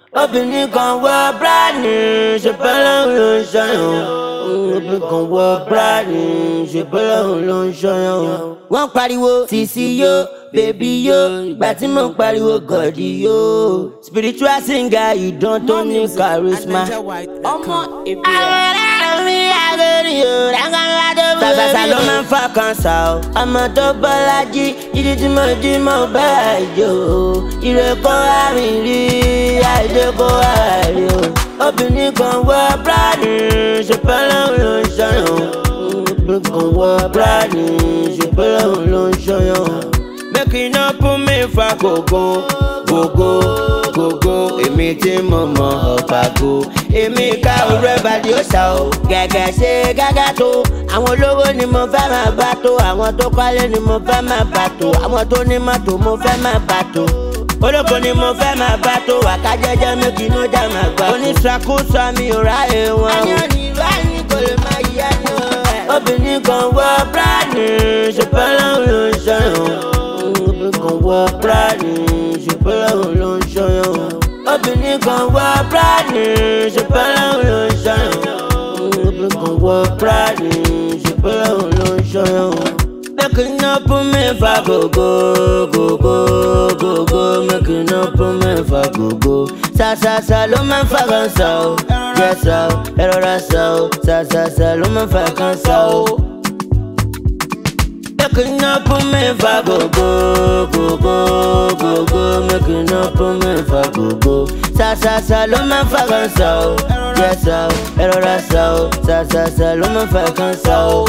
obìnrin kan wọ bíráàdì ṣe bẹ́lẹ̀ ló ń ṣọyàn obìnrin kan wọ bíráàdì ṣe bẹ́lẹ̀ ló ń ṣọyàn. wọ́n pariwo sisi yo bèbí yo ìgbà tí mo pariwo gọ̀dí yo spiritual singer ìdán tó ní charisma. ọmọ èbí àwọn ará mi àgẹrì o rákàlá tó bẹ̀rẹ̀. sàṣàṣà ló máa ń fa kanṣà o ọmọ tó bọ́lájí jíjí tí mo jí mo bá àjò ìrẹ́kọ́ àrìn rí àìdẹ́kọ́ àrí o. obìnrin kan wọ bíráàdì ṣùgbọ́n lòun ló ń ṣọyàn obìnrin kan wọ bíráàdì ṣùgbọ́n lòun ló ń ṣọyàn. making up me fa gogo gogo gogo èmi tí mo mọ ọ̀pàgò èmi ká òru ẹ̀bàdì ó ṣá o gẹ́gẹ́ ṣe gágá tó àwọn olówó ni mo fẹ́ máa bá tó àwọn tó kọ́lé ni mo fẹ́ máa bá tó àwọn tó ní mọ́tò mo fẹ́ máa bá tó olóko ni mo fẹ́ máa bá tó wàká jẹ́jẹ́ méjì ló já máa gbà. oníṣàkóso mi ò ráyè wọn. ayọ̀ ní ìlú àyìn kò lè máa yí ẹnu ẹ̀. obìnrin kan wọ bíráàdì ṣùgbọ́n lòun ló ń ṣọyàn. obìnrin kan wọ bíráàdì ṣùgbọ́n lòun ló ń ṣọyàn. obìnrin kan wọ bíráàdì ṣùgbọ́n lòun ló ń ṣọyàn. obìnrin kan wọ bíráàdì ṣùgbọ́n lòun ló ń ṣọyàn. Making up me for go go go go go go Making up me for go go Sa sa sa ló máa ń fa kan sa o Jẹ́ sa o, ẹ rọra sa o Sa sa sa ló máa ń fa kan sa o. Making up me for go go go go go go Making up me for go go Sa sa sa ló máa ń fa kan sa o Jẹ́ sa o, ẹ rọra sa o Sa sa sa ló máa ń fa kan sa o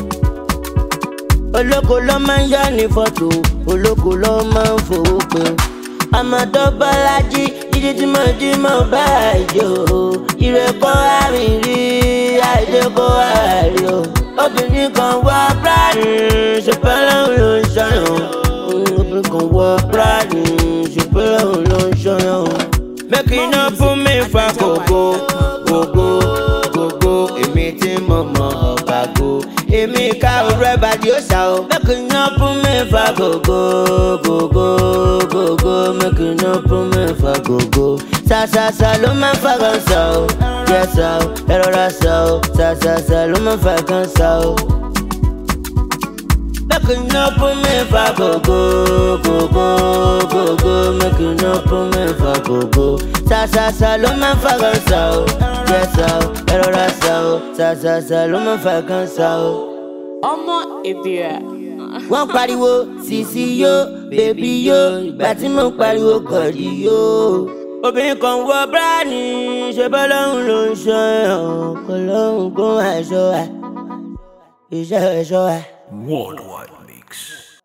olóko ló máa ń yá ní fọ́tò olóko ló máa ń fowó pé ọmọ tó bọ́lájí jíjí tí mo jí mo bá àjò ìrẹ́kọ́ àrìn rí àìdẹ́kọ́ àárí o obìnrin kan wọ bíráàdì ṣùgbọ́n lòun ló ń ṣọyàn obìnrin kan wọ bíráàdì ṣùgbọ́n lòun ló ń ṣọyàn. making up fún mi fa kòkó kòkó kòkó èmi tí mo mọ ọ̀bàgò èmi ká òru ẹ̀bàdì ó ṣá o. making up fún mi fa kòkó kòkó kòkó making up fún mi fa kòkó sàṣàṣà ló máa ń fa kan sá o jẹ́ sá o ẹ rọra sá o sàṣàṣà ló máa ń fa kan sá o. Making up for me for go go go go go go Making up for me for go go Sa sa sa ló máa ń fa kan sa o Jẹ́ sa o, ẹ rọra sa o Sa sa sa ló máa ń fa kan sa o. ọmọ èbí Wọ́n pariwo sisi yo, bèbí yo Ìgbà tí mo pariwo gọ̀dí yo. Obìnrin kan wọ bíráàdì ṣe bọ́ lọ́hùn ló ń ṣọ́ ẹ̀ kò lọ́hùn kó àṣọ ẹ̀ iṣẹ́ ẹ̀ṣọ́ ẹ̀. Worldwide Mix.